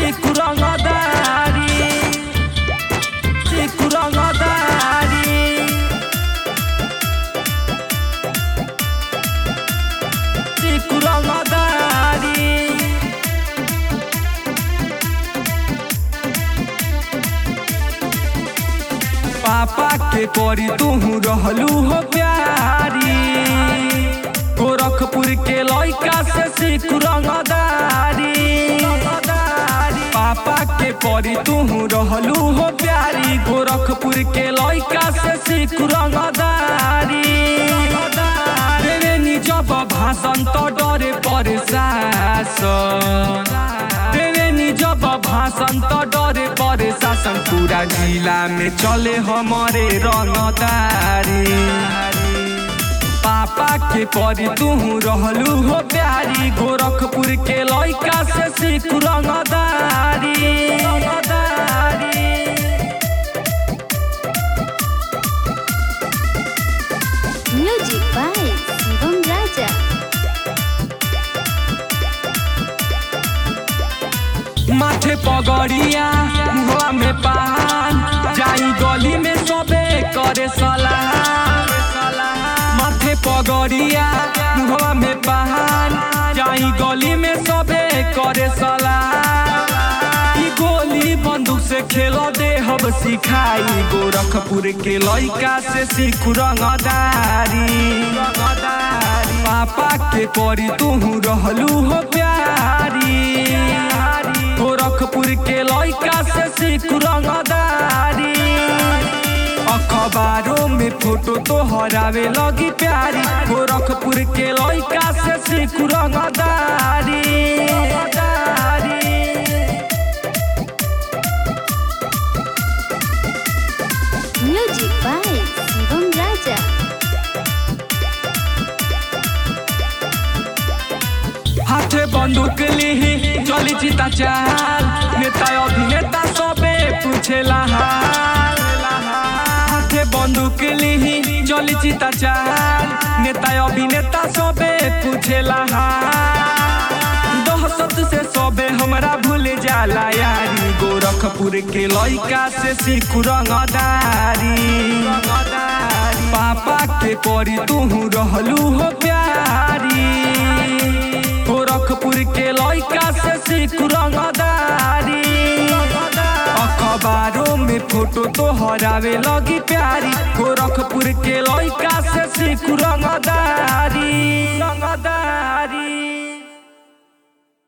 सीख रंगदारी सीख रंगदारी सीख रंगदारी पापा के करी तू रहलू हो प्यारी गोरखपुर के लइका से सीख रंगदारी पापा के करी तू रहलू हो प्यारी गोरखपुर के लइका से सीख रंगदारी देवे निजब भाषण तो डरे पर शासन देवे निजब भाषण तो डरे पर शासन पूरा जिला में चले हमारे रंगदारी पापा के करी तू रहलू हो प्यारी गोरखपुर के लइका से सीख रंगदारी रंगदारी Music by Shivam Raja. माथे पगड़िया मुहवा में पान जाई गली में सबे करे सलाह माथे पगड़िया मुहवा में पान जाई गली में सबे करे सलाह ई गोली बंदूक से खेल दे हम सिखाई गोरखपुर के लइका से सीख रंगदारी पापा के करी तू रहलू हो प्यारी गोरखपुर के लइका से सीख रंगदारी अखबारों में फोटो तो हरावे लगी प्यारी गोरखपुर के लइका से सीख रंगदारी Music by Shivam Raja. हाथे बंदूक लिही चली चिता चाल नेता अभिनेता सबे पूछेला हाल हाथे बंदूक लिही चली चिता चाल नेता अभिनेता सबे पूछेला हाल दहशत से सबे हमरा भूल जाला यारी गोरखपुर के लइका से सीख रंगदारी पापा के करी तू रहलू हो प्यारी गोरखपुर के लइका से सीख रंगदारी अखबारों में फोटो तो हरावे लगी प्यारी गोरखपुर के लइका से सीख रंगदारी रंगदारी